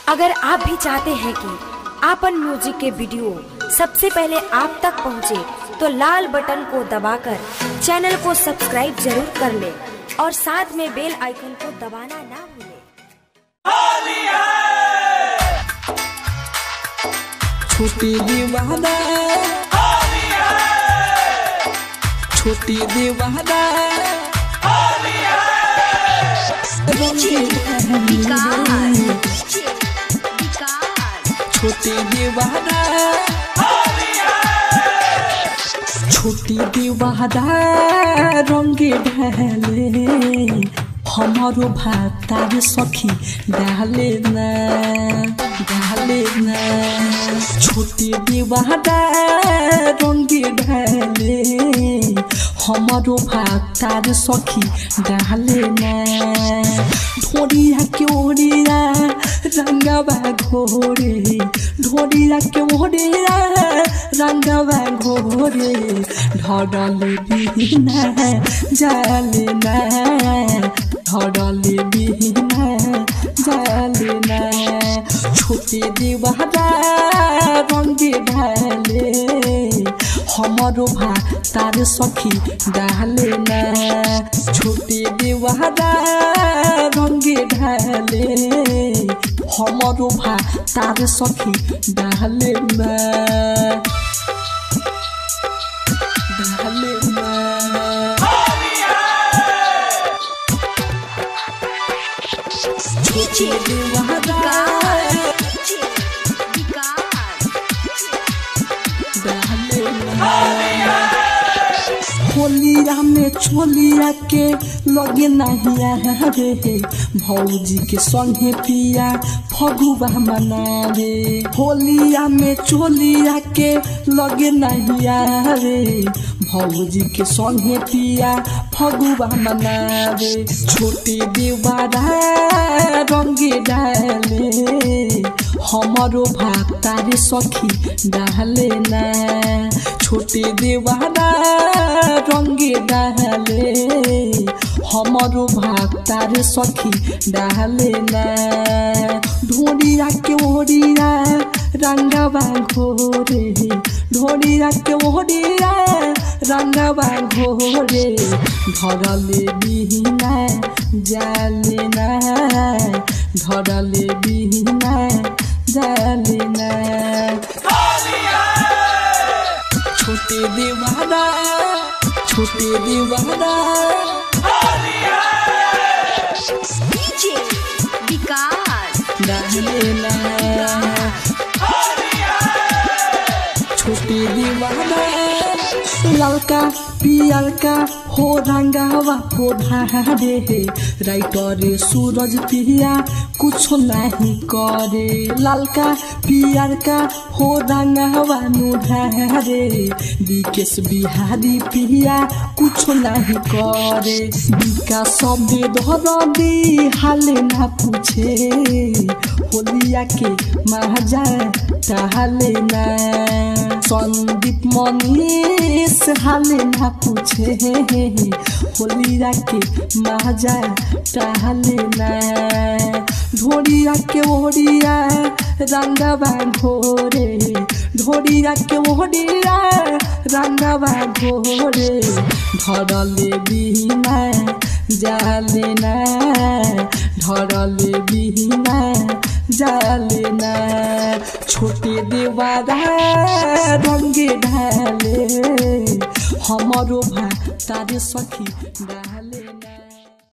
अगर आप भी चाहते हैं कि आपन म्यूजिक के वीडियो सबसे पहले आप तक पहुंचे, तो लाल बटन को दबाकर चैनल को सब्सक्राइब जरूर कर ले और साथ में बेल आइकन को दबाना ना भूलें। छोटी दीवाना छोटी दीवाना छोटी दीवाना छोटी दीवाना रंगे ढाले हमारो भातार सखी डाले ना डाले ना छोटी दीवाना रंगे ढाले हमारो भातार सखी डाले ना ढोरिया के ओरिया रंगवा घोरे ढोरिया के ओरिया रंगवा घोरे ढडले बिना जाले ना ढडले बिना जाले ना छोटी दीवारा रंगे ढाले हमारो भा तार सखी डाले ना छोटी दीवारा रंगे ढाले हमारो भा तार सखी डाले ना डाले ना छोटी दीवारा डाले ना होलिया में छोलिया के लगे नहिया रे भौजी के संगे पिया फगुआ मना रे होलिया में चोलिया के लगे नहिया रे भौजी के संगे पिया फगुआ मना रे छोटी दीवारा रंगे डाले हमारो भातारे सखी डाले ना छोटी दीवारा रंगे डाले हमारो भातार सखी डाले ना ढोरिया के ओरिया रंगवा घोरे ढोरिया के ओरिया रंगवा घोरे धरले बिना जाले ना धरले बिना जाले ना छोटे दीवाना छोटे दीवाना डाले ना छोटे दीवाना ललका पियलका हो रंगावा हो ढारे राइटरे सूरज पिया कुछ नहीं करे ललका पियलका हो रंगावा नु ढारे विकेश बिहारी पिया कुछ नहीं करे बिका सबे धर दी हाले ना पूछे होलिया के महाजा टहले ना संदीप मनीष हाले ना पूछे होलिया के महाजा टहले ना ढोरिया के ओरिया रंगवा घोरे ढोरिया के ओरिया रंगवा घोरे धरले बिना जाले ना धरले बिना जाले ना छोटे देवारा रंगे ढाले हमारो भा तारे सखी डाले